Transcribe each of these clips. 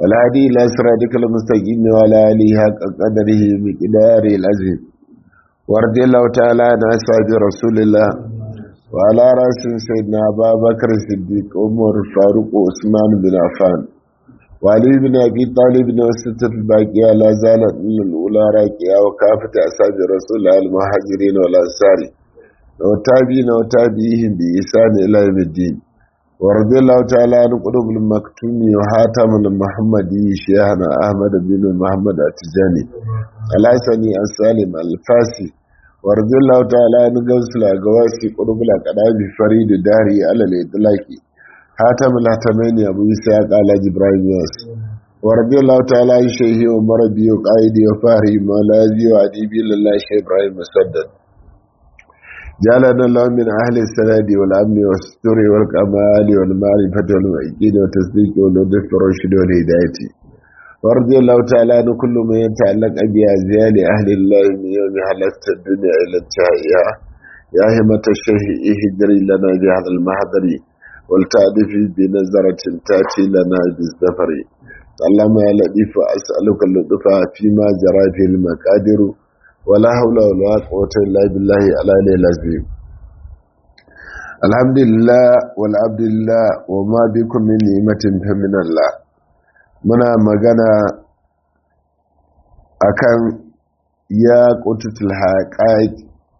والهادي إلى صراطك المستقيم وعلى آله حق قدره بقداره العظيم ورضي الله تعالى عن أصحاب رسول الله وعلى رأس سيدنا أبا بكر الصديق عمر الفاروق وعثمان بن عفان وعلي بن أبي طالب وستة الباقية لا زالت من الأولى راكية وكافة أصحاب رسول الله المهاجرين والأنصار وتابعين وتابعيهم بإحسان إلى يوم الدين ورضي الله تعالى عن قلوب المكتوم وحاتم المحمدي شيخنا أحمد بن محمد التجاني الحسني السالم الفاسي ورضي الله تعالى عن قوس الأقواسي قلوب الأقدام فريد داري على الإطلاق حاتم الهتمين أبو إسحاق على جبرائيل ياس ورضي الله تعالى عن شيخي ومربي وقائدي وفهري مولازي وعديبي لله شيخ إبراهيم مسدد جعلنا الله من أهل السناد والأمن والستر والكمال والمعرفة والمعجين والتصديق واللطف والرشد والهداية ورضي الله تعالى عن كل من يتعلق بأزيال أهل الله من يوم حلقت الدنيا إلى انتهائها يا همة الشيخ اهدري لنا بهذا المحضر والتعرف بنظرة تأتي لنا بالزفر اللهم يا لطيف أسألك اللطف فيما جرى في المقادر ولا حول ولا قوة إلا بالله العلي العظيم الحمد لله والعبد لله وما بكم من نعمة فمن الله muna magana akan ya kututul haƙaƙ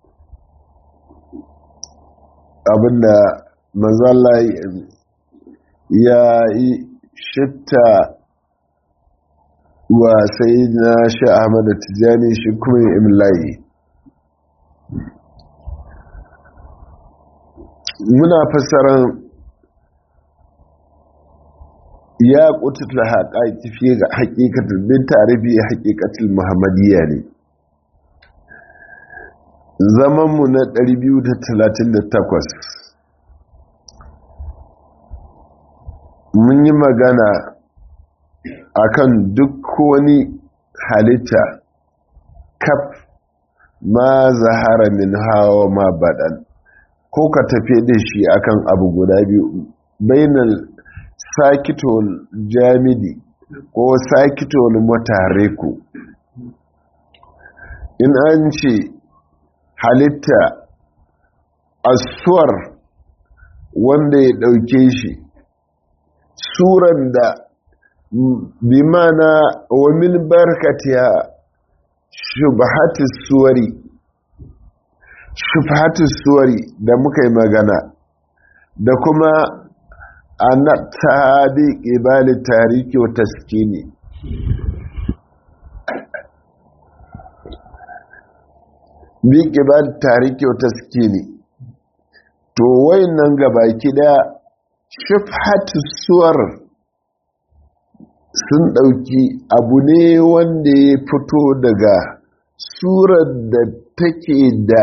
abinda manzala ya yi shifta wa sai na sha ahmadu tijjani shi kuma imlayi muna fassarar ya kututa haƙaƙi fiye ga haƙiƙatar bin tarihi haƙiƙatar muhammadiyya ne zamanmu na 238 mun yi magana akan duk wani halitta kaf ma zahara min hawa ma baɗan ko ka tafi da shi akan abu guda biyu bainal sakitol jamidi ko sakitol mutareku in an ce halitta asuwar wanda ya ɗauke shi suran da bimana wa min barkatiya shubhatis suwari shubhatis suwari da muka yi magana da kuma ana tabi ibali tariki wa taskini bi ibali tariki wa taskini to wayannan gabaki da shubhatis suwar sun ɗauki abu ne wanda ya fito daga surar da take da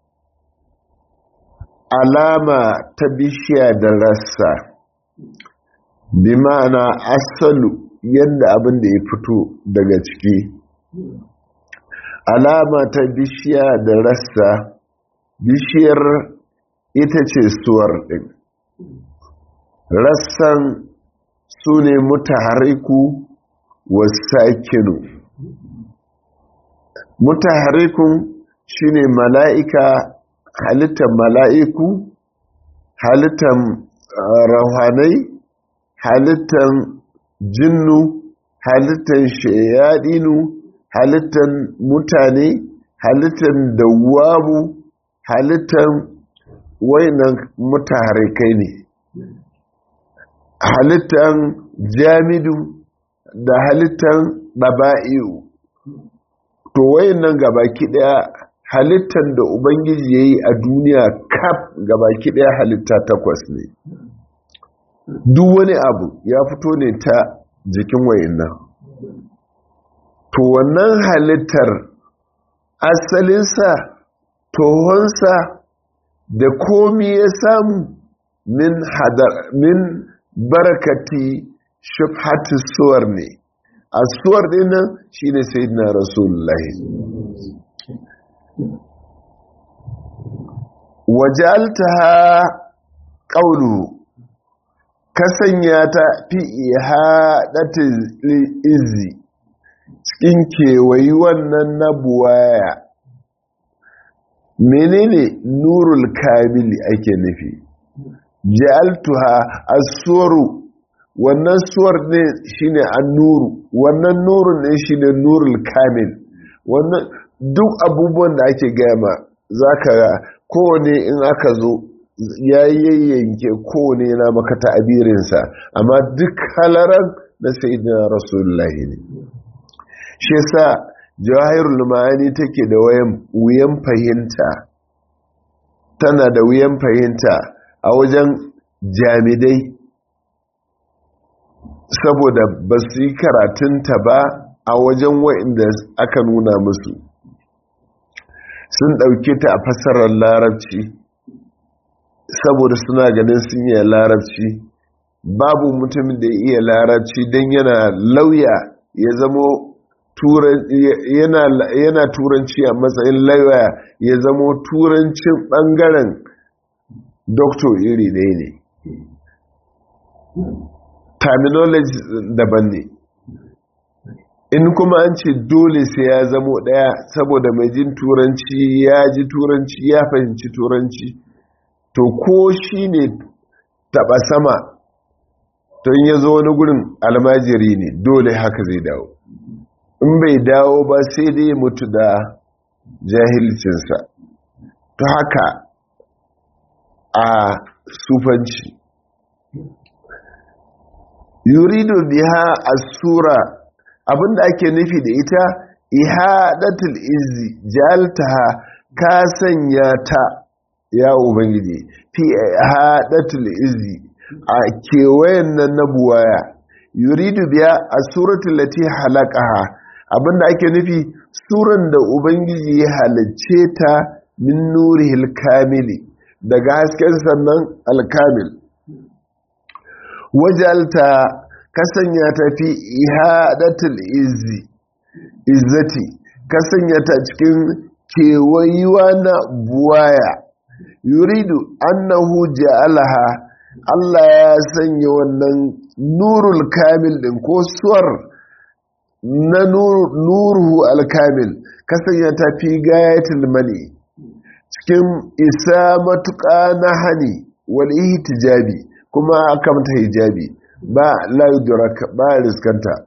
alama ta bishiya da rassa bi ma'ana asalu yadda abin da ya fito daga ciki alama ta bishiya da rassa bishiyar ita ce suwar ɗin rassan su ne mutahariku wasakinu mutaharikun shi ne mala'ika halittar mala'iku halittar rahanai halittar jinnu halittar shayadinu halittar mutane halittar dawamu halittar wainan mutaharikai ne halittan jamidu da halittan ɗaba'i'u to wayannan gabaki ɗaya halittan da ubangiji ya yi a duniya kaf gabaki ɗaya halitta takwas ne duk wani abu ya fito ne ta jikin wayannan to wannan halittar asalinsa tohonsa da komi ya samu min hadar min barakati shubhatu suwar ne a suwar dinnan shine sayyidina rasulullahi wajaltaha qawlu ka sanya ta fi ihadatil izzi cikin kewayi wannan na buwaya menene nurul kamili ake nufi ja'altuha as-suru wannan suwar ne shine an-nuru wannan nurun ne shine nurul kamil wannan duk abubuwan da ake gama zaka ga kowane in aka zo ya yayyanke kowane na maka ta'abirinsa amma duk halaran na sayyidina rasulullahi ne shi yasa jawahirul ma'ani take da wuyan fahimta tana da wuyan fahimta a wajen jamidai saboda ba su yi karatunta ba a wajen wa'inda aka nuna musu sun ɗauke ta a fasarar larabci saboda suna ganin sun yi larabci babu mutumin da ya iya larabci don yana lauya ya zamo yana turanci a matsayin lauya ya zamo turancin ɓangaren doktor iri ɗaya ne terminology daban ne in kuma an ce dole sai ya zamo ɗaya saboda mai jin turanci ya ji turanci ya fahimci turanci to ko shi ne taɓa sama to in ya zo wani gurin almajiri ne dole haka zai dawo in bai dawo ba sai dai mutu da jahilcinsa to haka a sufanci yuridu biha as-sura abinda ake nufi da ita ihadatul izzi jaltaha ka sanya ta ya ubangiji fi ihadatul izzi a kewayen nan na buwaya yuridu biya a suratul lati halaqaha abinda ake nufi suran da ubangiji ya halicce ta min nurihil kamili daga hasken sannan alkamil wajalta kasanya ta fi ihadatul izzi izzati kasanya ta cikin kewayuwa na buwaya yuridu annahu ja'alaha Allah ya sanya wannan nurul kamil din ko suwar na nuruhu alkamil kasanya ta fi gayatul mani cikin isa matuƙa na hani wal ihtijabi kuma aka mata hijabi ba la yudrak ba riskanta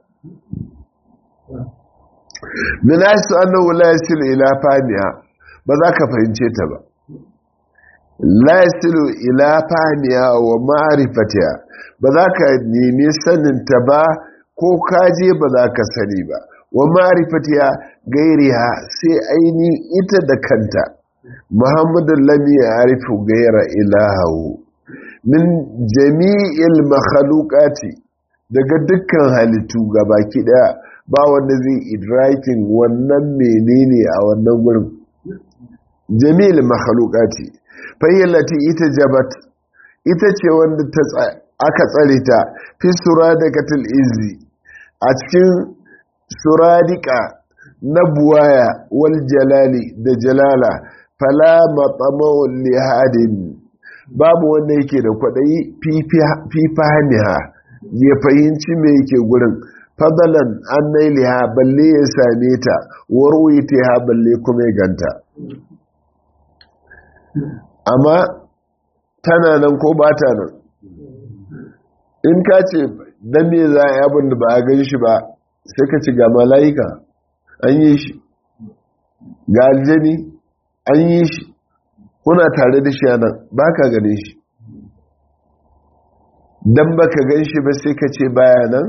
min asu annahu la yasilu ila famiha ba za ka fahimce ta ba la yasilu ila famiha wa ma'rifatiha ba za ka nemi sanin ta ba ko kaje ba za ka sani ba wa ma'rifatiha gairiha sai aini ita da kanta muhammadu lam ya'rifu gaira ilahahu min jami'il makhluqati daga dukkan halittu gabaki daya ba wanda zai idrakin wannan menene a wannan gurin jami'il makhluqati fayyalati ita jabat ita ce wanda ta aka tsare ta fi suradikatul izzi a cikin suradika na buwaya wal jalali da jalala fala matsamau lihadin babu wanda yake da kwaɗayi fifaniha ya fahimci me yake gurin fadalan an nailiha balle ya same ta warwite ha balle kuma ya ganta amma tana nan ko ba ta nan in ka ce don me za a yi abin da ba a gan shi ba sai ka ci ga mala'ika an yi shi ga aljani an yi shi kuna tare da shi a nan ba ka gane shi don ba ka gan shi ba sai ka ce baya nan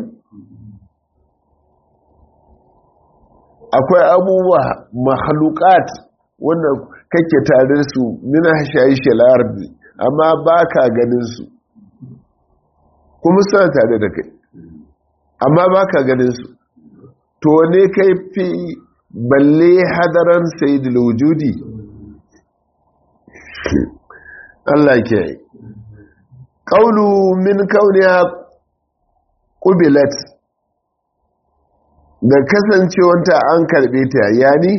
akwai abubuwa mahalukat wanda kake tare su mina shayi shalar amma ba ka ganin su kuma suna tare da kai amma ba ka ganin su to ne kai fi balle hadaran sayidul wujudi Allah ke yi ƙaunu min kauniya ƙubilat da kasancewanta an karɓe ta yani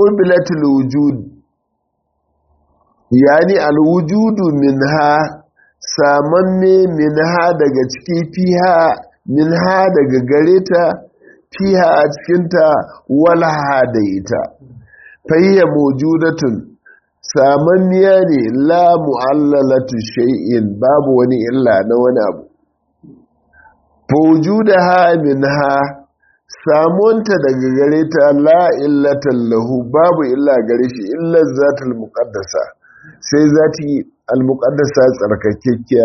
ƙubilatul wujud yani alwujudu min ha samanne min ha daga ciki fiha min ha daga gare ta fiha a cikinta walha da ita fayya mawjudatun samanniya ne la mu'allalatu shay'in babu wani illa na wani abu fawjudaha minha samonta daga gare ta la illatan lahu babu illa gare shi illa zatul muqaddasa sai zati al muqaddasa tsarkakekkiya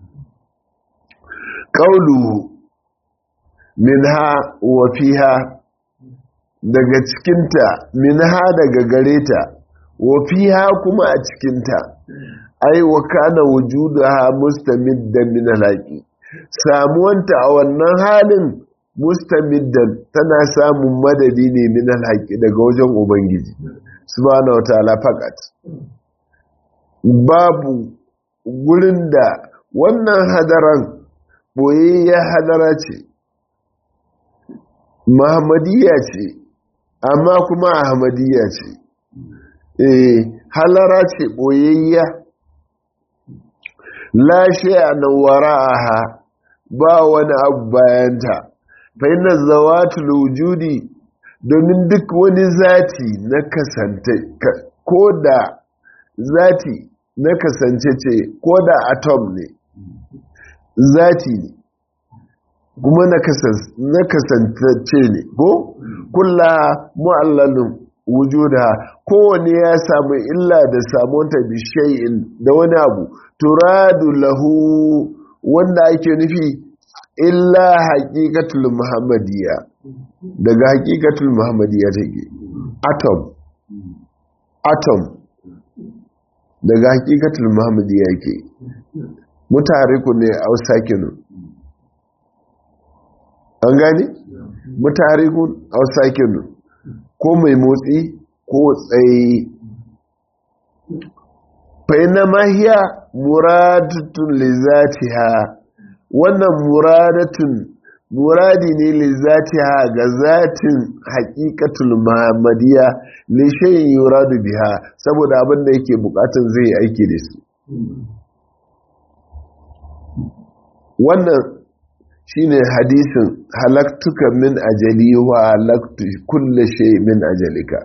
qauluhu minha wa fiha daga cikinta minha daga gare ta wa fiha kuma a cikinta ai wa kana wujudaha mustamiddan min alaqi samuwanta a wannan halin mustamiddan tana samun madadi ne min alhaqi daga wajen ubangiji subhanahu wataala fakat babu gurin da wannan hadaran boyayya hadara ce muhammadiyya ce amma kuma ahmadiyya ce eh halara ce boyayya la shay'a wara'aha ba wani abu bayanta fa inna zawatul wujudi domin duk wani zati na kasance ko da zati na kasance ce ko da atom ne zati ne kuma na kasance ne ko kulla mu'allalin wujuda kowane ya samu illa da samunta bishayin da wani abu turadu lahu wanda ake nufi illa haƙiƙatul muhammadiyya daga haƙiƙatul muhammadiyya take atom atom daga haƙiƙatul muhammadiyya ke mutariku ne a sakinu an gani mutarikun a sakinu ko mai motsi ko tsaye faina mahiya muradatun lizatiha wannan muradatun muradi ne lizatiha ga zatin haƙiƙatul muhammadiyya li shay'in yuradu biha saboda abin da yake bukatun zai aiki da su wannan shine hadisin halaktuka min ajali wa halaktu kulle shay min ajalika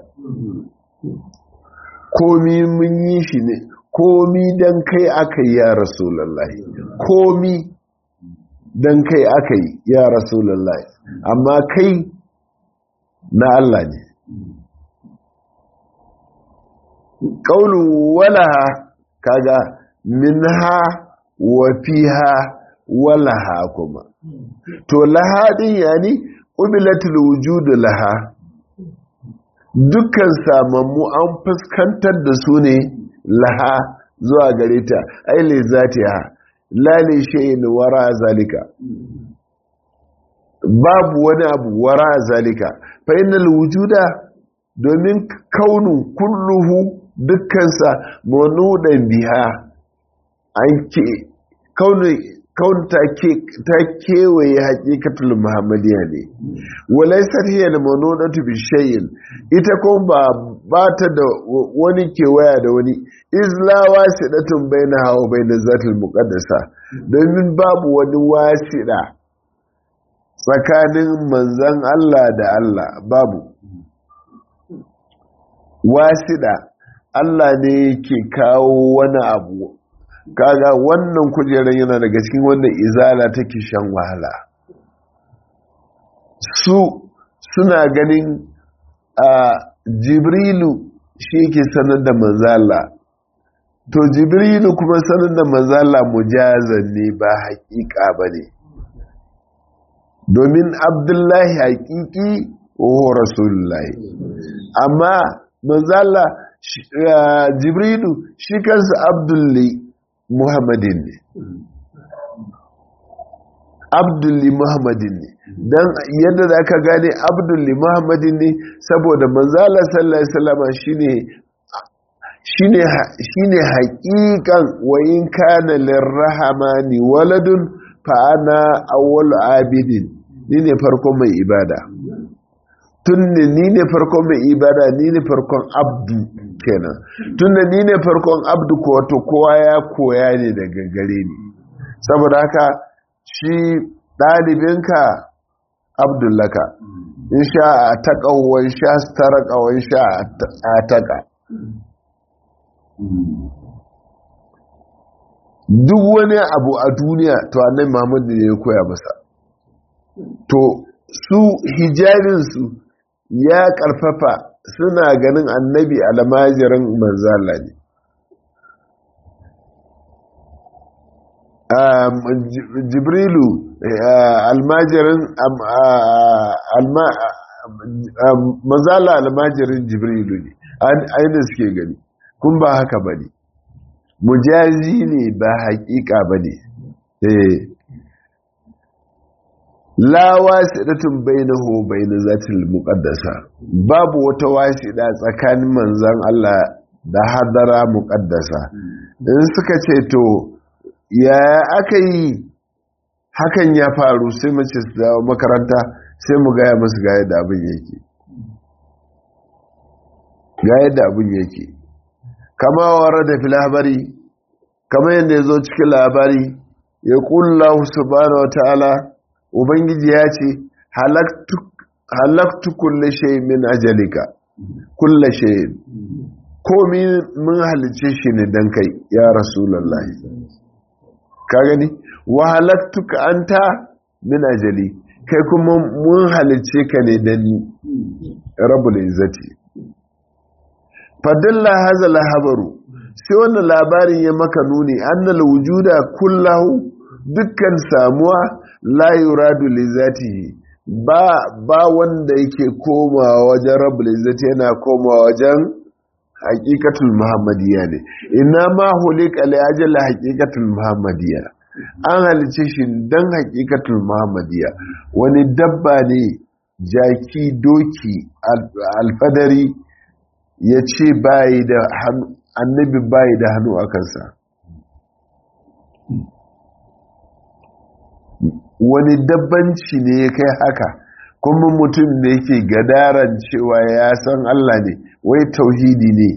komi mun yi shi ne komi dan kai aka yi ya rasulullahi komi dan kai aka yi ya rasulullahi amma kai na Allah ne ƙaunu walaha kaga minha wa fiha walaha kuma to laha din yani ubilatul wujudu laha dukkan samammu an fuskantar da su ne laha zuwa gare ta aile zatiha lale shayin wara zalika babu wani abu wara zalika fa innal wujuda domin kaunu kulluhu dukkansa manudan biha an ke kaunu kaun ta kewaye haƙiƙatul muhammadiyya ne walaisar hiya da manonatu bi shayin ita kuma ba ba ta da wani kewaya da wani izla wasidatun baina hawa baina zatul muqaddasa domin babu wani wasida tsakanin manzon Allah da Allah babu wasida Allah ne yake kawo wani abu kaga wannan kujerar yana daga cikin wanda izala take shan wahala su suna ganin a jibrilu shi ke sanar da manzala to jibrilu kuma sanar da manzala mujazan ne ba haƙiƙa ba ne domin abdullahi haƙiƙi o rasulullahi amma manzala jibrilu shi kansa abdullahi muhammadin ne abdulli muhammadin ne don yadda za ka gane abdulli muhammadin ne saboda manzala sallallahu alaihi wasallama shine shine haƙiƙan wayin kana lirrahmani waladun fa ana awwal abidin ni ne farkon mai ibada tun ni ne farkon mai ibada ni ne farkon abdu kenan tunda ni ne farkon abdu ko wato kowa ya koya ne daga gare ni saboda haka shi ɗalibinka abdullaka in sha a taƙa wan sha taraka wan sha a taƙa duk wani abu a duniya to annabi muhammadu ne ya koya masa to su hijabinsu ya ƙarfafa suna ganin annabi almajirin manzala ne jibrilu almajirin manzala almajirin jibrilu ne ainihin suke gani kun ba haka ba ne mujazi ne ba haƙiƙa ba ne la wasidatun bainahu bain zatil muqaddasa babu wata wasida tsakanin manzon Allah da hadara muqaddasa in suka ce to ya aka yi hakan ya faru sai mu ce su makaranta sai mu gaya musu ga yadda abin yake ga yadda abin yake kama wara da fil habari kama yadda ya zo cikin labari ya kullahu subhanahu wa ta'ala ubangiji ya ce halaktu kulle shay min ajalika kulle shay komi mun halice shi ne dan kai ya rasulullahi ka gani wa halaktuka anta min ajali kai kuma mun halice ka ne dan ni rabbul izzati fadalla hadha lahabaru sai wannan labarin ya maka nuni annal wujuda kullahu dukkan samuwa la yuradu li zatihi ba ba wanda yake komawa wajen rabbul izzati yana komawa wajen haqiqatul muhammadiyya ne inna ma hulika li ajal haqiqatul muhammadiyya an halice shi dan haqiqatul muhammadiyya wani dabba ne jaki doki alfadari ya ce bayi da annabi bayi da hannu a kansa wani dabbanci ne ya kai haka kuma mutum da yake gadaran cewa ya san Allah ne wai tauhidi ne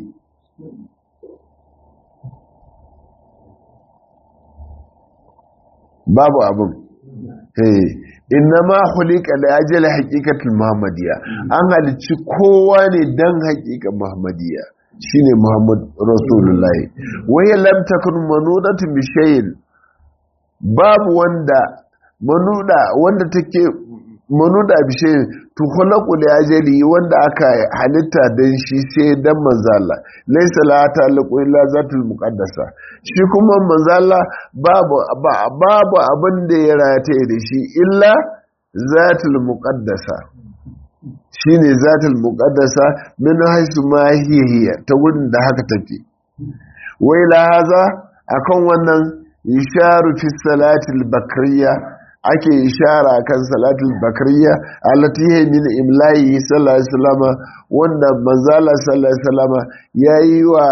babu abin inna ma hulika da ajiyar haƙiƙatul muhammadiyya an halicci kowa ne don haƙiƙa muhammadiyya shine muhammad rasulullahi wai lam takun manudatu bi shay'in babu wanda manuda wanda take manuda bishe tukhlaqu li ajali wanda aka halitta dan shi sai dan manzala laysa la ta'liqu illa zatul muqaddasa shi kuma manzala babu babu abin da ya rataye da shi illa zatul muqaddasa shine zatul muqaddasa min haisu ma hiya ta wurin da haka take wai la haza akan wannan isharu fi salatil bakriya ake ishara kan salatul bakriya allati hiya min imla'i sallallahu alaihi wasallam wanda manzala sallallahu alaihi wasallam yayi wa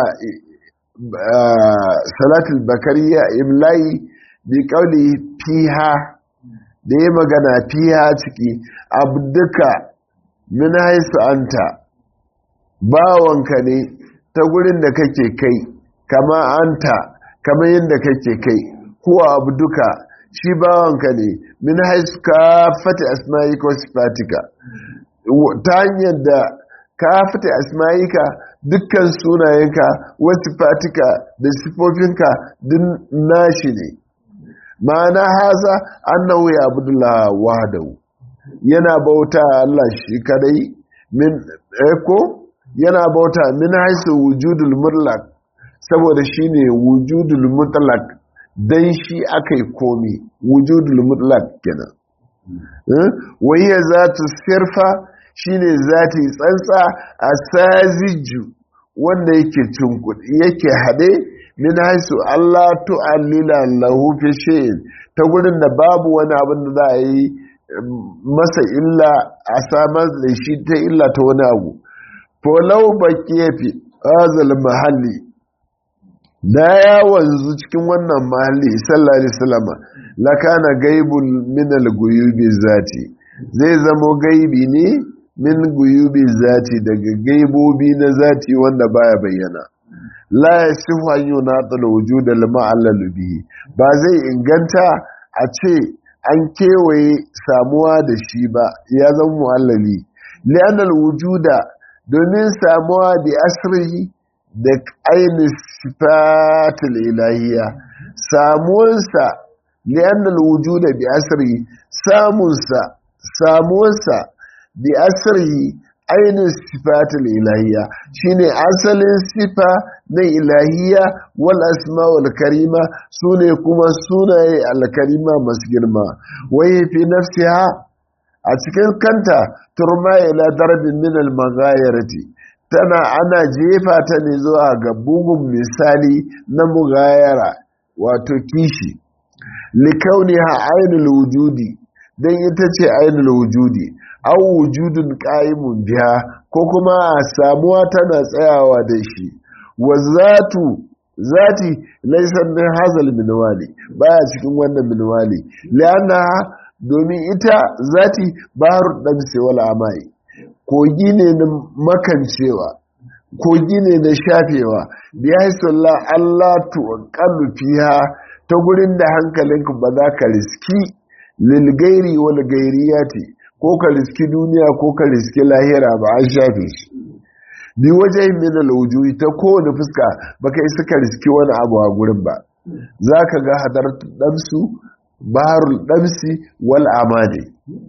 salatul bakriya imla'i bi qawli fiha da ya magana fiha ciki abduka min haisu anta bawanka ne ta gurin da kake kai kama anta kama yadda kake kai kuwa abduka shi bawanka ne min haisu ka fata asma'ika wasu sifatika ta hanyar da ka fata asma'ika dukkan sunayenka wasu sifatika da sifofinka din nashi ne ma'ana haza annahu ya abdullah wahdahu yana bauta Allah shi kadai min eko yana bauta min haisu wujudul mutlaq saboda shine wujudul mutlaq dan shi akai komi wujudul mutlaq kenan wayya zatu sirfa shine zati tsantsa asaziju wanda yake cinkudi yake hade min haisu Allah tu'allila lahu fi shay'in ta gurin da babu wani abin da za a yi masa illa a samar da shi ta illa ta wani abu folau baki ya fi azal mahalli da ya wanzu cikin wannan mahalli sallallahu alaihi wasallam lakana gaibul min al-guyubi zati zai zamo gaibi ne min guyubi zati daga gaibobi na zati wanda baya bayyana la yasihu an yunatal wujud al ma'allal bihi ba zai inganta a ce an kewaye samuwa da shi ba ya zama mu'allali li'anal wujuda domin samuwa bi asrihi da ainihin sifatul ilahiyya samuwarsa li'annal wujuda bi asrihi samunsa samuwarsa bi asrihi ainihin sifatul ilahiyya shine asalin sifa na ilahiyya wal asma wal karima sune kuma sunaye al-karima masu girma waye fi nafsiha a cikin kanta turma ila darbin min al-maghayirati tana ana jefa ta ne zuwa ga bugun misali na mugayara wato kishi likauniha ainul wujudi dan ita ce ainul wujudi aw wujudun qa'imun biha ko kuma samuwa tana tsayawa da shi wa zatu zati laysa min hazal minwali baya cikin wannan minwali lianna domin ita zati baharu damsi wal amai kogi ne na makancewa kogi ne na shafewa bi haisallah Allah tuqallu fiha ta gurin da hankalinka ba za ka riski lil gairi wal gairiyati ko ka riski duniya ko ka riski lahira ba an shafe shi bi waje min alwujuhi ta kowane fuska baka isa ka riski wani abu a gurin ba zaka ga hadar damsu baharul damsi wal amani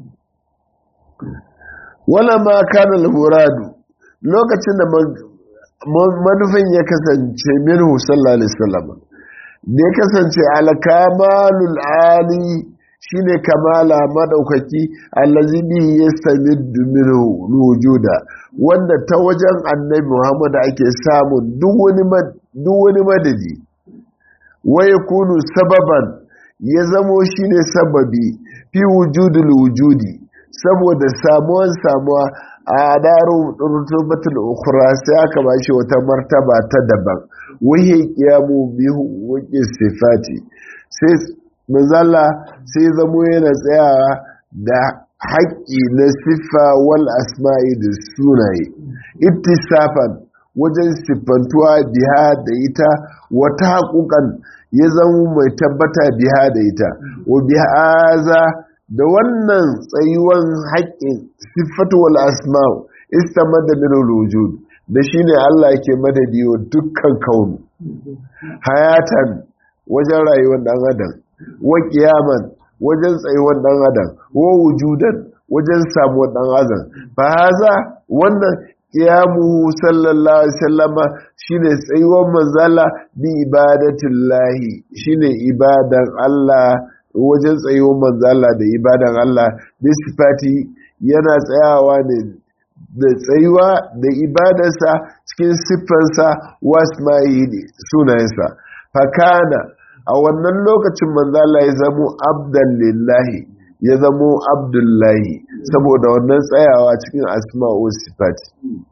wala ma kana al-muradu lokacin da manufin ya kasance minhu sallallahu alaihi wasallam da ya kasance al-kamalul ali shine kamala madaukaki allazi bihi yastamiddu minhu wujuda wanda ta wajen annabi Muhammad ake samun duk wani duk wani madadi wa yakunu sababan ya zamo shine sababi fi wujudul wujudi saboda samuwan samuwa a daru rutubatul ukhra sai aka bashi wata martaba ta daban wahi qiyamu bihu wa sifati sai manzala sai zamo yana tsayawa da haƙƙi na siffa wal asma'i da sunaye ittisafan wajen siffantuwa biha da ita wata haƙuƙan ya zama mai tabbata biha da ita wa bihaza da wannan tsayuwan haƙƙin siffatu wal asma'u istamada min wujud da shine Allah yake madadi wa dukkan kaunu hayatan wajen rayuwar dan adam wa kiyaman wajen tsayuwar dan adam wa wujudan wajen samuwar dan adam fa haza wannan kiyamu sallallahu alaihi wasallama shine tsayuwar manzala bi ibadatillahi shine ibadan Allah wajen tsayuwar manzala da ibadan Allah bi sifati yana tsayawa ne da tsayuwa da ibadarsa cikin siffansa wasma'i sunayensa fakana a wannan lokacin manzala ya zamo abdan lillahi ya zamo abdullahi saboda wannan tsayawa cikin asma'u sifati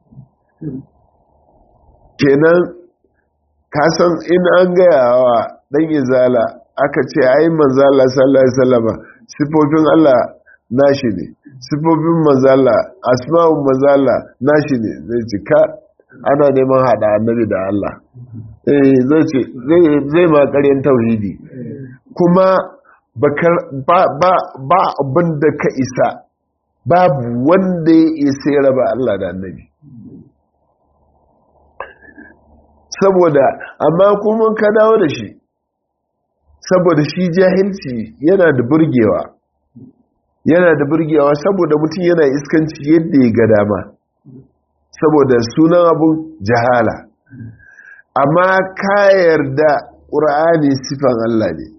kenan kasan in an gayawa dan izala aka ce ai manzala sallallahu alaihi wasallama sifofin Allah nashi ne sifofin manzala asma'un manzala nashi ne zai ci ka ana neman hada annabi da Allah eh zai ce zai ma ƙaryan tauhidi kuma ba abin da ka isa babu wanda ya isa ya raba Allah da annabi saboda amma kuma ka dawo da shi saboda shi jahilci yana da burgewa yana da burgewa saboda mutum yana iskanci yadda ya ga dama saboda sunan abun jahala amma ka yarda ƙur'ani sifan Allah ne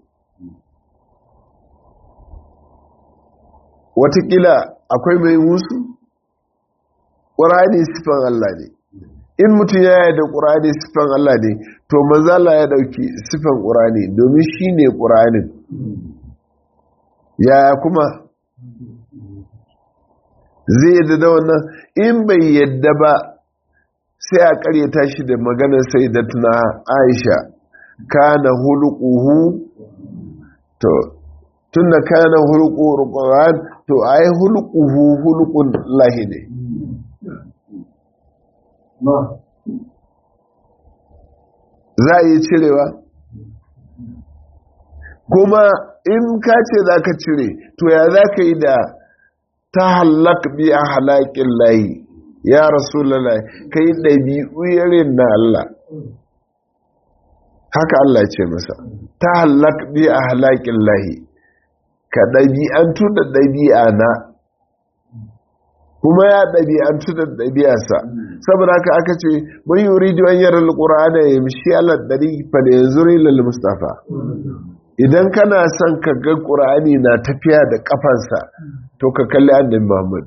watakila akwai mai musu ƙur'ani sifan Allah ne in mutum ya yarda ƙur'ani sifan Allah ne to manzala ya ɗauki sifan ƙur'ani domin shi ne ƙur'anin yaya kuma zai yadda da wannan in bai yadda ba sai a karyata shi da maganar sai da tuna aisha kana hulukuhu to tun da kana hulukuhu rukunan to ai hulukuhu hulukun lahi ne za a yi cirewa kuma in ka ce za ka cire to ya za ka yi da ta halak bi a halakin layi ya rasu lalai ka yi ɗabi'u yarin na Allah haka Allah ce masa ta halak bi a halakin layi ka ɗabi'antu da ɗabi'a na kuma ya ɗabi'antu da ɗabi'arsa saboda haka aka ce mun yi wuri diwan yaran alƙur'ana ya mishi alar ɗari fa da yanzu rilal mustafa idan kana son ka ga ƙur'ani na tafiya da ƙafansa to ka kalli annabi muhammad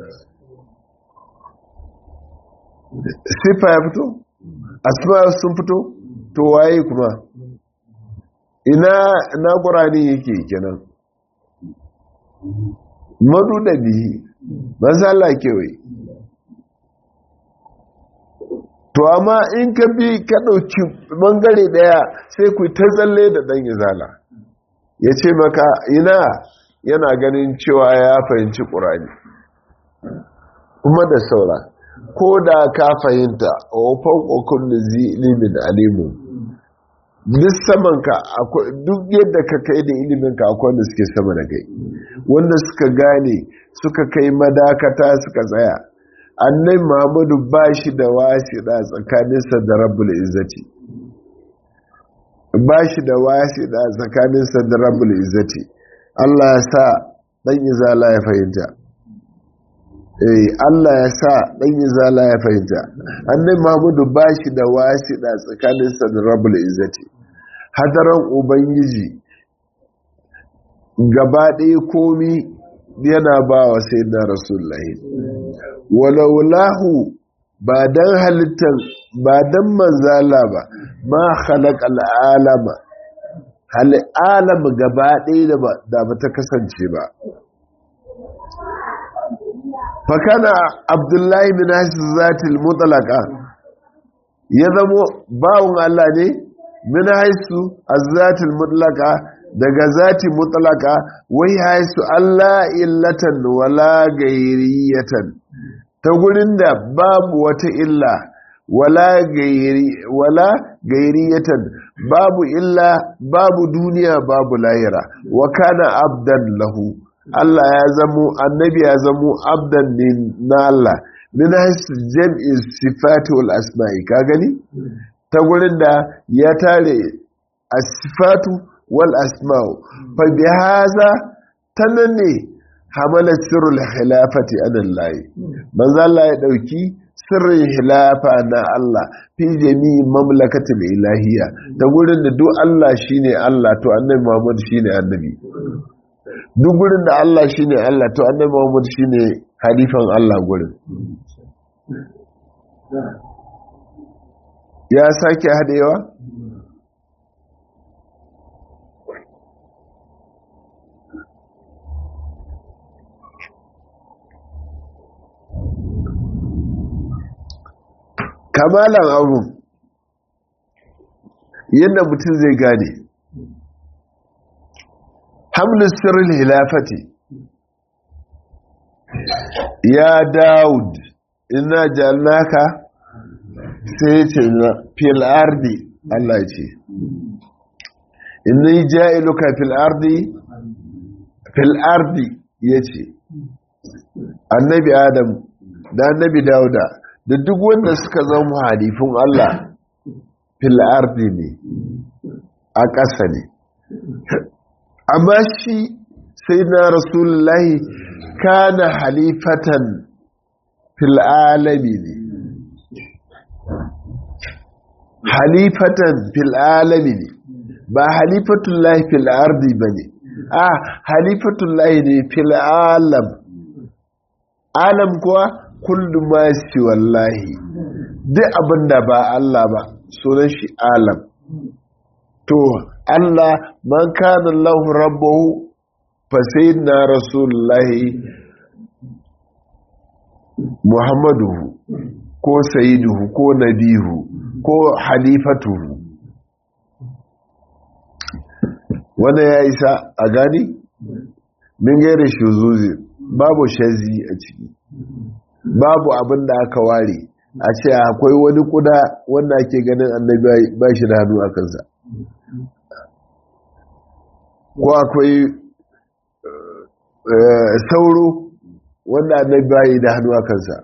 sifa ya fito asma sun fito to waye kuma ina na ƙur'ani yake kenan madu da bihi mazala kewaye to amma in ka bi ka ɗauki ɓangare ɗaya sai ku ta tsalle da ɗan izala ya ce maka ina yana ganin cewa ya fahimci ƙurani kuma da saura ko da ka fahimta a wafan ƙokun da zi ilimin alimu duk samanka duk yadda ka kai da iliminka akwai wanda suke sama da kai wanda suka gane suka kai madakata suka tsaya annai muhammadu ba shi da wasiɗa tsakaninsa da rabbul izzati ba shi da wasiɗa tsakaninsa da rabbul izzati Allah ya sa ɗan izala ya fahimta eh Allah ya sa ɗan izala ya fahimta annai muhammadu ba shi da wasiɗa tsakaninsa da rabbul izzati hadaran ubangiji gaba ɗaya komi yana ba wa sai na rasulullahi walaulahu ba don halittar ba don manzala ba ma halaka al'alama al'alama gaba ɗaya da ba ta kasance ba fakana abdullahi bin hasin zatil mutalaka ya zamo bawon Allah ne min haisu a zatil mutalaka daga zati mutlaka wai haisu Allah illatan wala gairiyatan ta gurin da babu wata illa wala gairi wala gairiyatan babu illa babu duniya babu lahira wa kana abdan lahu Allah ya zamo annabi ya zamo abdan ne na Allah min haisu jam'i sifati wal asma'i ka gani ta gurin da ya tare as-sifatu wal asma'u fa bi hadha tananne hamala sirrul khilafati anallahi manzo Allah ya dauki sirrin khilafa na Allah fi jami'i mamlakatil ilahiyya ta gurin da duk Allah shine Allah to annabi Muhammad shine annabi duk gurin da Allah shine Allah to annabi Muhammad shine halifan Allah gurin ya sake hadewa kamalan abu yadda mutum zai gane hamlin sirrin hilafati ya daud ina jannaka sai ce na fil ardi Allah ce inni ja'iluka fil ardi fil ardi yace annabi adam da annabi dauda da duk wanda suka zama halifin Allah fil ardi ne a ƙasa ne amma shi sai na rasulullahi kana halifatan fil alami ne halifatan fil alami ne ba halifatullahi fil ardi ba ne a halifatullahi ne fil alam alam kuwa kullu ma shi wallahi duk abin da ba Allah ba sunan shi alam to Allah man kana lahu rabbahu fa sayyidina rasulullahi muhammaduhu ko sayyiduhu ko nabihu ko halifatuhu wanda ya isa a gani min gaira shuzuzi babu shazi a ciki babu abin da aka ware a ce akwai wani kuda wanda ake ganin annabi ba shi da hannu a kansa ko akwai sauro wanda annabi ba yi da hannu a kansa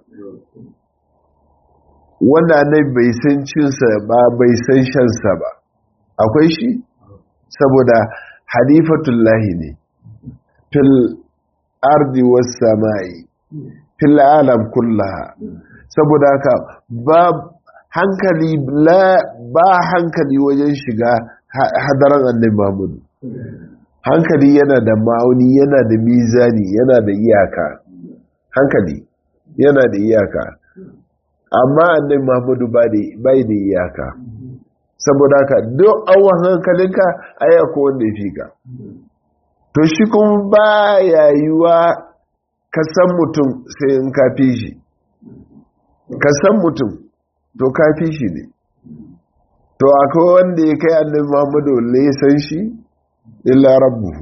wanda annabi bai san cinsa ba bai san shansa ba akwai shi saboda halifatullahi ne fil ardi was samai fil alam kullaha saboda haka ba hankali ba hankali wajen shiga hadaran annabi Muhammadu hankali yana da ma'auni yana da mizani yana da iyaka hankali yana da iyaka amma annabi Muhammadu bai da iyaka saboda haka duk awon hankalinka aya ko wanda ya fi ka to shi kuma ba yayuwa ka san mutum sai in ka fi shi ka san mutum to ka fi shi ne to akwai wanda ya kai annabi Muhammadu le ya san shi illa rabbuhu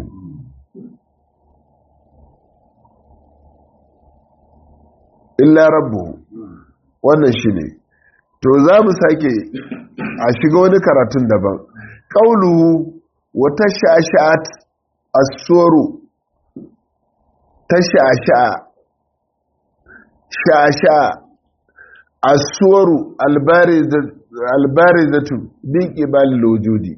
illa rabbuhu wannan shi ne to za mu sake a shiga wani karatun daban ƙauluhu wata sha'asha'at asoro ta sha'asha'a sha'asha'a asoro albarizatu bin ƙibalin lojudi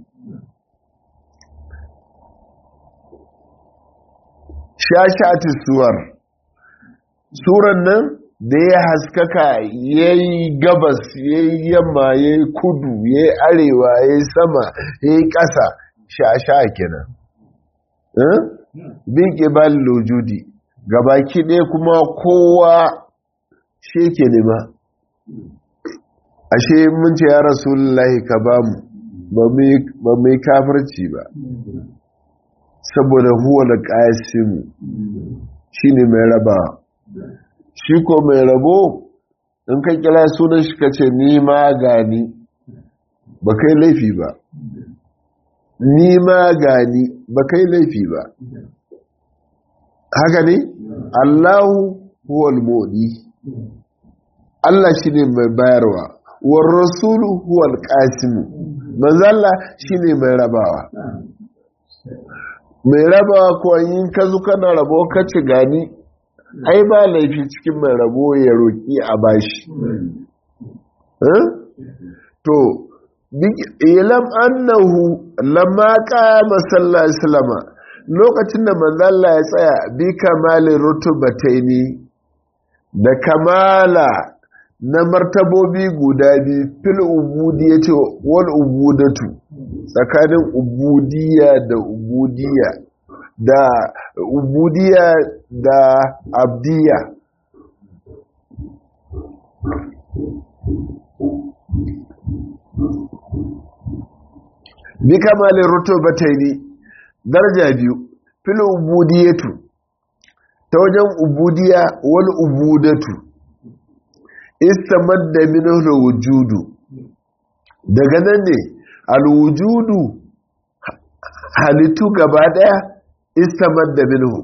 sha'asha'atis suwar suran nan da ya haskaka ya yi gabas ya yi yamma ya yi kudu ya yi arewa ya yi sama ya yi ƙasa sha-sha kenan bin ƙibal lojudi gabaki ɗaya kuma kowa shi ke nema ashe mun ce ya rasulullahi ka ba mu ba mai kafirci ba saboda huwa da ƙasimu shi ne mai rabawa shi ko mai rabo in ka kira sunan shi ka ce ni ma gani ba kai laifi ba ni ma gani ba kai laifi ba haka ne allahu huwal modi allah shi ne mai bayarwa war rasulu huwal kasimu manzalla shi ne mai rabawa mai rabawa ko yin ka zuka na rabo ka ci gani ai ba laifi cikin mai rabo ya roƙi a bashi to ilam annahu lamma qama sallallahu alaihi wasallam lokacin da manzo Allah ya tsaya bi kamalin rutubataini da kamala na martabobi guda biyu fil ubudiyyati wal ubudatu tsakanin ubudiyya da ubudiyya da ubudiyya da abdiya bi kamalin rutubataini daraja biyu fil ubudiyatu ta wajen ubudiya wal ubudatu istamadda minhu wujudu daga nan ne alwujudu halittu gaba daya istamadda minhu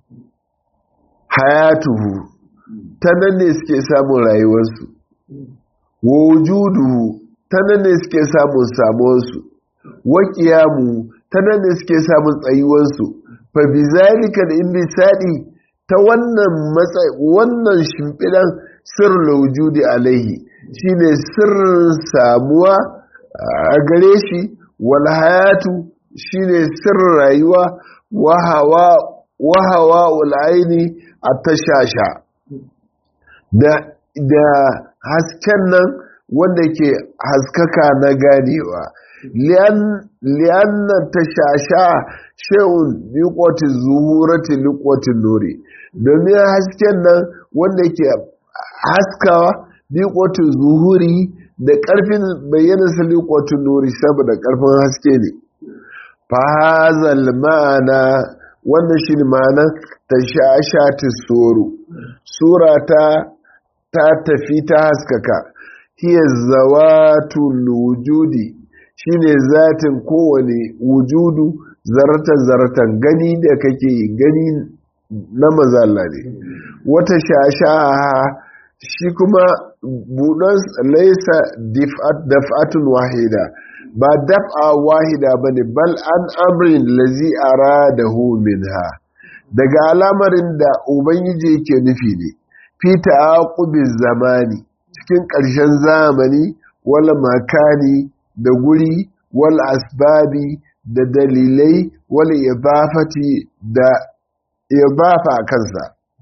hayatuhu ta nan ne suke samun rayuwarsu wujuduhu ta nan ne suke samun samuwarsu waƙiyamu ta nan ne suke samun tsayuwarsu fa bi zalika da in bisadi ta wannan matsayi wannan shimfidan sirrul wujudi alaihi shine sirrin samuwa a gare shi wal hayatu shine sirrin rayuwa wa hawa wa hawa ul aini atashasha da da hasken nan wanda ke haskaka na ganewa li'anna tashasha shay'un liqwati zuhurati liqwati nuri domin hasken nan wanda ke haskawa liqwati zuhuri da karfin bayyana sa liqwati nuri saboda karfin haske ne fa hazal ma'ana wannan shine ma'anar tashashati suru sura ta ta tafi ta haskaka hiya zawatul wujudi shine zatin kowane wujudu zaratan zaratan gani da kake gani na mazalla ne wata shashaha shi kuma buɗon laisa daf'atun wahida ba daf'a wahida ba ne bal an amrin lazi aradahu minha daga alamarin da ubangiji yake nufi ne fi ta'aqubiz zamani cikin ƙarshen zamani wal makani da guri wal asbabi da dalilai wal idafati da idafa kansa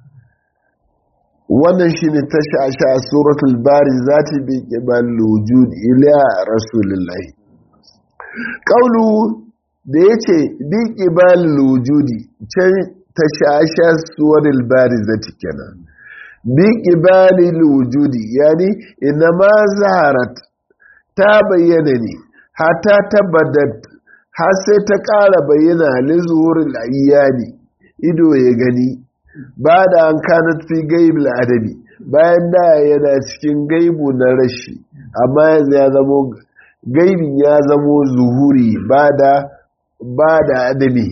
wannan shine tasha a suratul bari zati bi qibal wujud ila rasulillahi qaulu da yace bi qibal wujudi can tasha suratul bari zati kenan bi qibal wujudi yani inma zaharat ta bayyana ne hata tabbadat har sai ta ƙara bayyana lizuhurin ayyani ido ya gani ba da an kanat fi gaib adabi bayan da yana cikin gaibu na rashi amma yanzu ya zamo gaibin ya zamo zuhuri ba da ba da adabi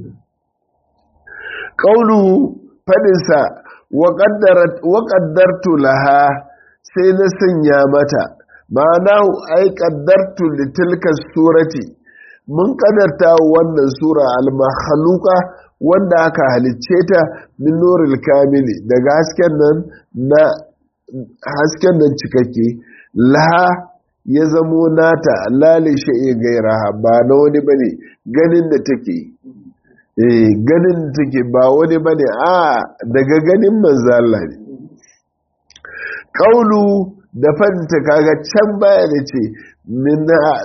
ƙaunu faɗinsa wa ƙaddartu laha sai na sanya mata ma'ana ai ƙaddartu litilka surati mun ƙadarta wannan sura al-makhluqa wanda aka halicce ta min nuril kamili daga hasken nan na hasken nan cikakke laha ya zamo nata lali sha'i gairaha ba na wani bane ganin da take eh ganin da take ba wani bane a daga ganin manzo Allah ne kaulu da fanta kaga can baya da ce min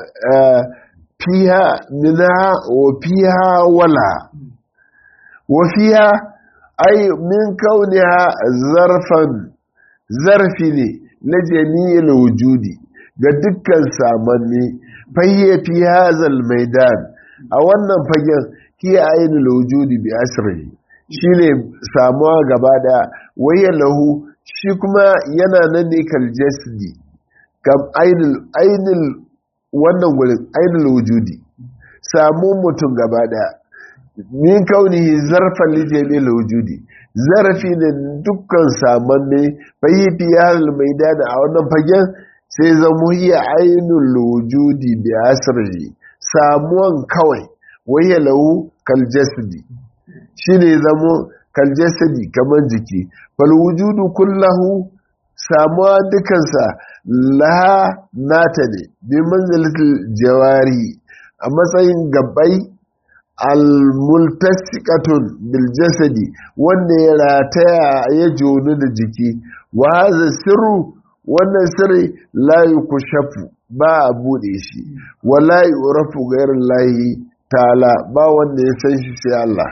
fiha minha wa fiha wala وفيها أي من كونها ظرفا ظرفي ne na jami'il wujudi ga dukkan samanni fayye fi hazal maidan a wannan fagen hiya ainul wujudi bi asrihi shine samuwa gaba daya wayya lahu shi kuma yana nan ne kal jasdi kam ainul ainul wannan gurin ainul wujudi samu mutum gaba daya min kaunihi zarfan lijamil wujudi zarafi ne dukkan samanne fayi fiyar maidana a wannan fagen sai zamo hiya ainul wujudi bi asrihi samuwan kawai waya lahu kal jasadi shine zamo kal jasadi kamar jiki fal wujudu kullahu samuwa dukansa laha nata ne bi manzilatul jawari a matsayin gabbai almultasikatun biljasadi wanda ya rataya ya jonu da jiki wa haza sirru wannan sirri la yukushafu ba a bude shi wa la yurafu ghairu lahi ta'ala ba wanda ya san shi sai Allah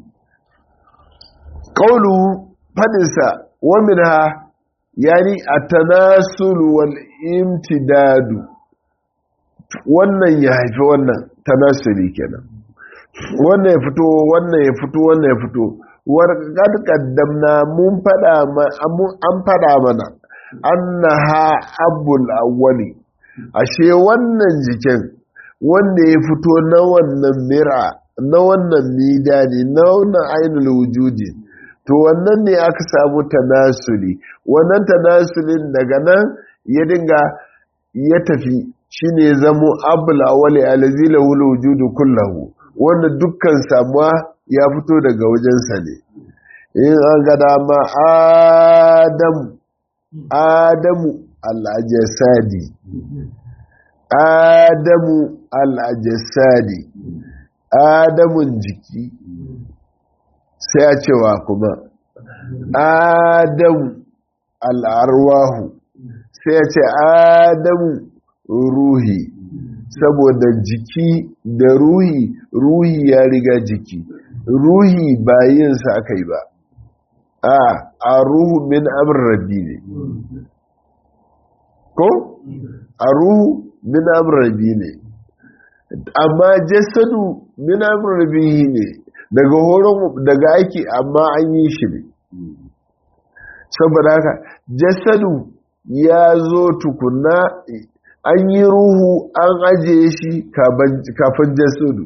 qawlu fadinsa wa minha yani at-tanasul wal imtidadu wannan ya haifi wannan tanasuli kenan wannan ya fito wannan ya fito wannan ya fito warqad qaddamna mun fada an fada mana annaha abul awwali ashe wannan jikin wanda ya fito na wannan mira na wannan midani na wannan ainul wujudi to wannan ne aka samu tanasuli wannan tanasulin daga nan ya dinga ya tafi shine zamo abul awwali allazi lahu wujudu kullahu wanda dukkan samuwa ya fito daga wajensa ne in an ga dama adamu adamu al'ajasadi adamu al'ajasadi adamun jiki sai a cewa kuma adamu al'arwahu sai a ce adamu ruhi saboda jiki da ruhi ruhi ya riga jiki ruhi ba yinsa aka yi ba a a ruhu min amr rabbi ne ko a ruhu min amr rabbi ne amma jasadu min amr rabbi ne daga horon daga aiki amma an yi shi ne saboda haka jasadu ya zo tukunna an yi ruhu an ajiye shi kafin jasadu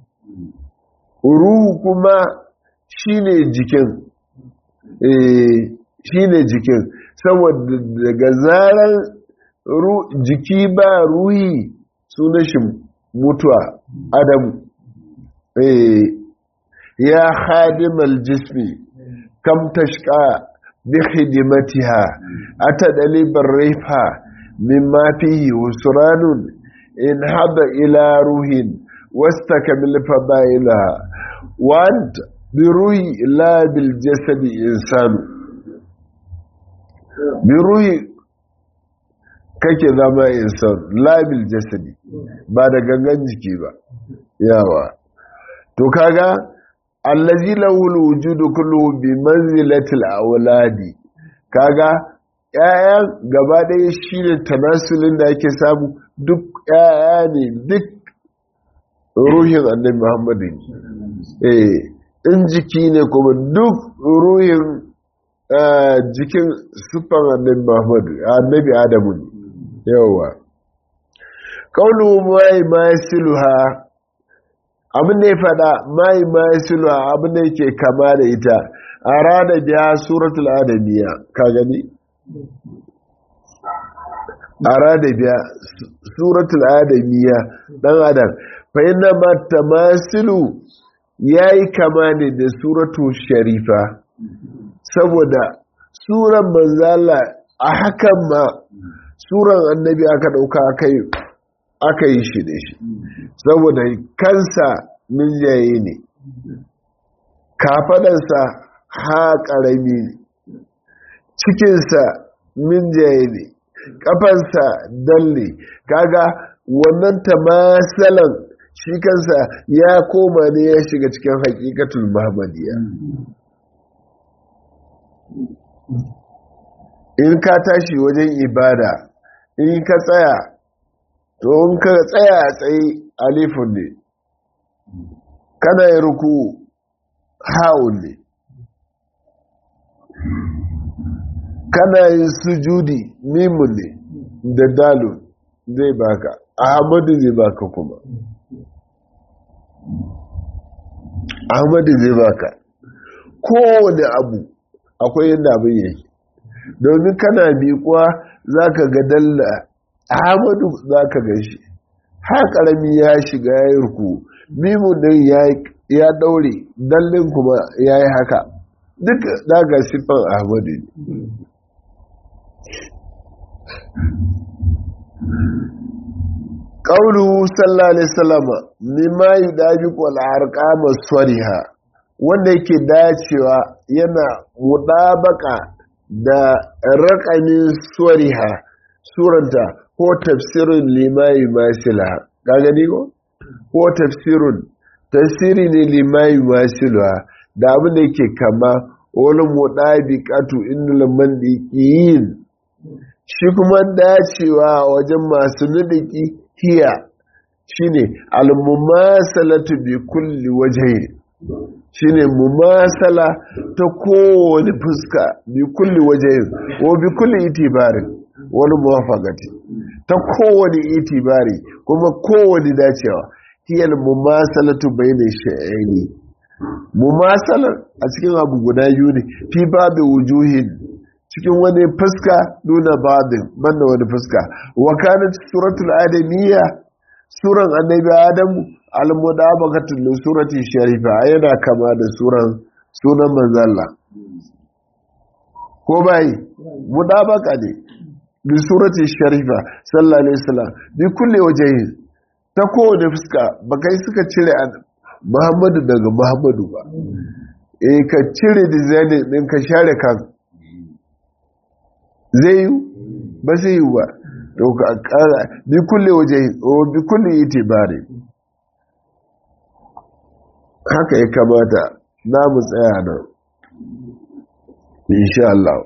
ruhu kuma shine jikin shine jikin saboda daga zarar jiki ba ruhi sunan shi mutuwa adamu ya khadimal jismi kam tashqa bi khidmatiha atadali barrifa mimma fihi husranun in hada ila ruhin wastakmil fadailaha wa anta bi ruhi la bil jasadi insanu bi ruhi kake zama insan labil jasadi ba da gangan jiki ba yawa to kaga allazi lahul wujudu kulluhu bi manzilatil awladi kaga ƴaƴan gaba ɗaya shine tanasulin da ake samu duk ƴaƴa ne duk ruhin annabi Muhammadu eh in jiki ne kuma duk ruhin jikin siffan annabi Muhammadu annabi Adamu ne yawa kaulu mai masiluha abin da ya fada mai masiluha abin da yake kama da ita a rada biya suratul adamiya ka gani a rada biya suratul adamiya dan adam fa inna ma tamasilu yayi kama ne da suratul sharifa saboda suran manzala a hakan ma suran annabi aka dauka aka yi shi da shi saboda kansa minjaye ne kafadansa ha karami ne cikinsa minjaye ne kafansa dalle kaga wannan tamasalan shi kansa ya koma ne ya shiga cikin hakikatul muhammadiyya in ka tashi wajen ibada in ka tsaya to in ka tsaya a tsaye alifun ne kana yi ruku ha'un ne kana yin sujudi mimun ne da dalun zai baka ahmadu zai baka kuma ahmadu zai baka kowane abu akwai yadda abin yake domin kana miƙuwa za ka ga dalla ahmadu za ka gan shi ha ƙarami ya shiga ya yi ruku mimun din ya ɗaure dallin kuma ya yi haka duk daga siffan ahmadu ne ƙaunu sallallahu alaihi salama mimma yi dabi ƙwal'arƙa maswariha wanda yake dacewa yana muɗabaka da raƙamin swariha suranta ko tafsirin limayi masila ka gani ko? ko tafsirin tafsiri ne limayi masila da abin da yake kama wani muɗabikatu inda mandiƙiyin shi kuma dacewa wajen masu nudiki hiya shine almumasalatu bi kulli wajhi shine mumasala ta kowane fuska bi kulli wajhi ko bi kulli itibarin wani muwafaqati ta kowane itibari kuma kowane dacewa hiya almumasalatu bayna shay'aini mumasalar a cikin abu guda biyu ne fi babu wujuhin cikin wani fuska nuna babin banda wani fuska wa kanat suratul adamiyya suran annabi adamu al-mudabaqatul li surati sharifa yana kama da suran sunan manzalla ko bai mudabaqa ne li surati sharifa sallallahu alaihi wasallam bi kulli wajhi ta kowane fuska bakai suka cire Muhammadu daga Muhammadu ba eh ka cire design din ka share kan zai yi ba zai yi ba to ka kara bi kulle waje o bi kulle itibari haka ya kamata na mu tsaya nan insha Allah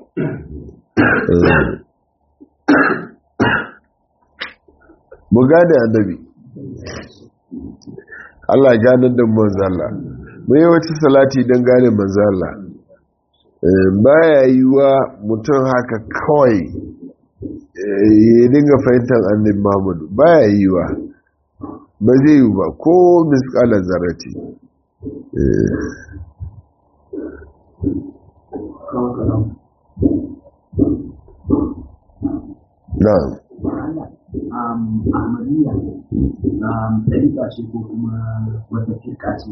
mu gane annabi Allah ganin da manzo Allah mu yi wata salati don gane manzo Allah baya yi wa mutum haka kawai ya dinga fahimtar annabi Muhammadu baya yi wa ba zai yi ba ko miskalar zarati na'am Ahmadiyya ɗariƙa ce ko kuma wata firka ce?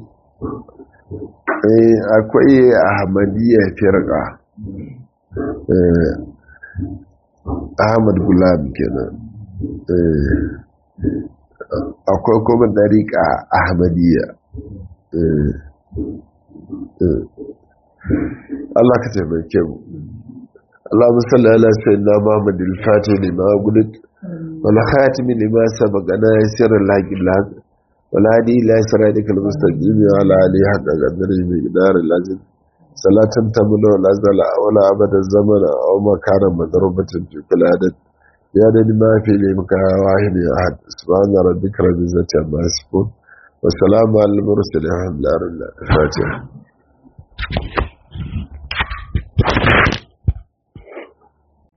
eh akwai ahmadiyya firqa eh ahmad gulam kenan eh akwai kuma dariƙa ahmadiyya eh eh Allah ka taimake mu اللهم صل على سيدنا محمد الفاتح لما قلت والخاتم لما سبق ناصر الحق الحق والهادي الى صراطك المستقيم وعلى اله حق قدره مقدار اللازم صلاة تمنع الأزل ولا أبد الزمن أو مكان مضروبة في كل عدد يا ما في لمك واحد أحد سبحان ربك رب العزة عما يصفون والسلام على المرسلين الحمد لله الفاتحة